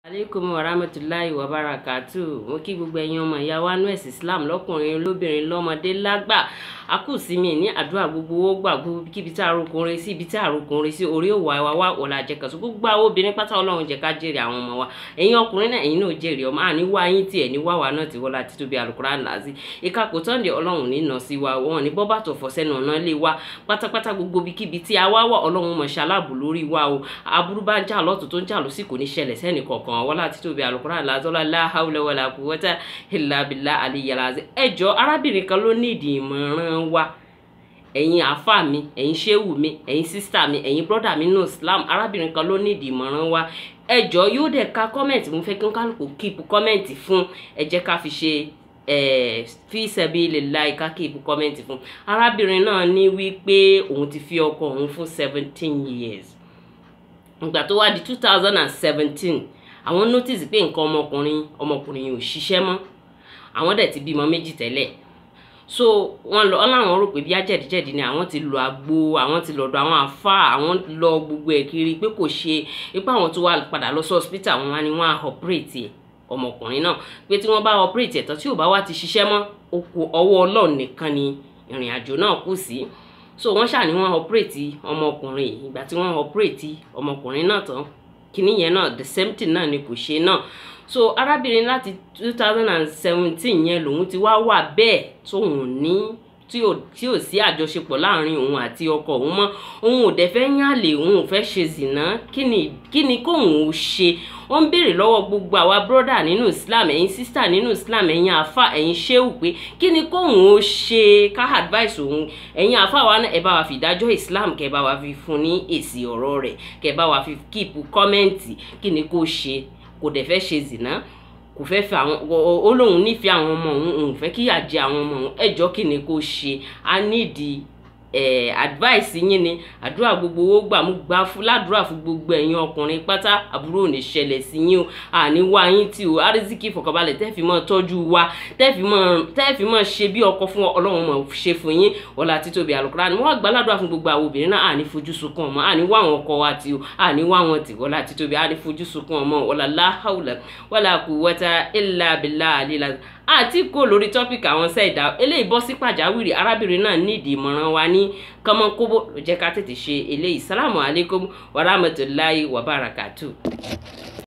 aleykum warahmatulahi wabarakatu mo kí gbogbo ẹ̀yin ọmọ ìyá wa nú ẹ̀sìn islam lọ́kùnrin lóbìnrin lọ́mọdé lágbà a kù sí mi ní àdúrà gbogbo owó gbà gbogbo kíbi tí àròkùnrin sí ibi tí àròkùnrin sí orí òwò àwa wa ọ̀la jẹ̀kẹ̀sọ gbogbo àwọn obìnrin pátá ọlọ́run jẹ́ ká jèrè àwọn ọmọ wa ẹ̀yin ọkùnrin náà ẹ̀yin náà jèrè ọmọ àní wá yín tiẹ̀ ní wá wa náà ti wọlá títóbi àlùkùránì làásì ìka kò tán de ọlọ́run ní nà sí wa wọn ní bọ́bà tó fọ́ sẹ́nu ọ̀nà lé wa pátápátá gbogbo kíbi tí a wá wà ọlọ́run mọ̀ ṣaláàbù lórí wa o aburú bá ń jà lọ́tún tó ń jà lọ́sì kò ní ṣẹlẹ̀ sẹ́nì kọ̀ọ̀kan wọlá títóbi àlùkùránì làásọ́lá láhàúlẹ̀ wàlà quwwata illa billah àlìyàlàzẹ́ ẹjọ́ arábìnrin kan ló ní ìdí ìmọ̀ràn wa ẹ̀yin àáfà mi ẹ̀yin ṣéwù mi ẹ̀yin sísítà mi ẹ̀yin brọ́dà mi nínú islam arábìnrin kan ló ní ìdí ìmọ̀ràn wa ẹjọ́ yóò dẹ̀ ka kọ́mẹ̀ntì mo fẹ́ kí n kálukú kíìpù kọ́mẹ̀ntì fún ẹ jẹ́ ká fi ṣe fi sabilillahi ká kíìpù kọ́mẹ̀ntì fún arábìnrin náà ní wípé òun ti fi ọkọ òun fún seventeen years ìgbà tó wá di two thousand and seventeen àwọn notice pé nǹkan ọmọkùnrin ọmọkùnrin yìí ò ṣiṣẹ́ mọ́ àwọn dẹ̀ ti bímọ méjì tẹ́lẹ̀ so wọn lọ ọláwọn rò pé bí ajẹdìjẹdì ni àwọn ti lọ àgbo àwọn ti lọ́dọ̀ àwọn àfa àwọn lọ gbogbo ẹ kiri pé kò ṣe ipá àwọn tó wà padà lọ sí hospital àwọn wá ní wọn á operate ẹ ọmọkùnrin náà pé tí wọn bá operate ẹ tán tí ò bá wá ti ṣiṣẹ́ mọ́ oko ọwọ́ Ọlọ́run nìkan ni ìrìn àjò náà kù sí so wọn ṣàní wọn operate ọmọkùnrin ìgbà tí wọn operate ọmọkùnrin náà tán kíní yẹn náà the same thing náà ni kò ṣe náà so arábìnrin láti two thousand and seventeen yẹn lòun ti wá wà bẹ́ẹ̀ tóun ní tí ò tí ò sí àjọṣepọ̀ láàrin òun àti ọkọ òun mọ́ òun ò dẹ̀ fẹ́ yànlè òun ò fẹ́ ṣe zìnà kí ni kí ni kóun ò ṣe ó ń béèrè lọ́wọ́ gbogbo àwa bírọ́dà nínú islam ẹ̀yin sísítà nínú islam ẹ̀yin àfa ẹ̀yin ṣéwù pé kí ni kóun ò ṣe ká advice òun ẹ̀yin àfa wa náà ẹ bá wa fi ìdájọ́ islam kẹ bá wa fi fún ní èsì ọ̀rọ̀ rẹ̀ kẹ bá wa fi kíìpù kọ́mẹ́ǹtì kí ni kó ṣe kò dẹ̀ fẹ́ ṣe zìnà kò fẹ́ fẹ́ àwọn ó lóun nífẹ̀ẹ́ àwọn ọmọ òun òun fẹ́ kíyà jẹ àwọn ọmọ òun ẹjọ́ kí ni kó ṣe a nídìí ẹ̀ advice yín ni àdúrà gbogbo owó gbà mú gbà fún ládùúrà fún gbogbo ẹ̀yin ọkùnrin pátá àbúrò ò ní ṣẹlẹ̀ sí yín o àní wá yín tí o àrísìkì ìfọ̀kànbalẹ̀ tẹ́ẹ̀fì mọ́ tọ́jú wa tẹ́ẹ̀fì mọ́ ṣe bí ọkọ fún ọlọ́run mọ̀ ṣe fún yín ọ̀la títóbi àlùkùránì wọ́n gbà ládùúrà fún gbogbo àwọn obìnrin náà àní fojú sunkún ọmọ àní wá àwọn ọkọ wa tí o àní wá wọn tì ọ̀la títóbi àní fojú sunkún ọmọ ọ̀la láhàùlà wàlà quwwata illa billah àlìlà àti kó lórí tọ́pìkì àwọn sẹ́ẹ̀dá eléyìí bọ́ sí pàjáwìrì arábìnrin náà nídìí ìmọ̀ràn wa ní kọ́mọ́kóbó ló jẹ́ ká tètè ṣe eléyìí sálámù alaikum warahmatullahi wabarakatuh.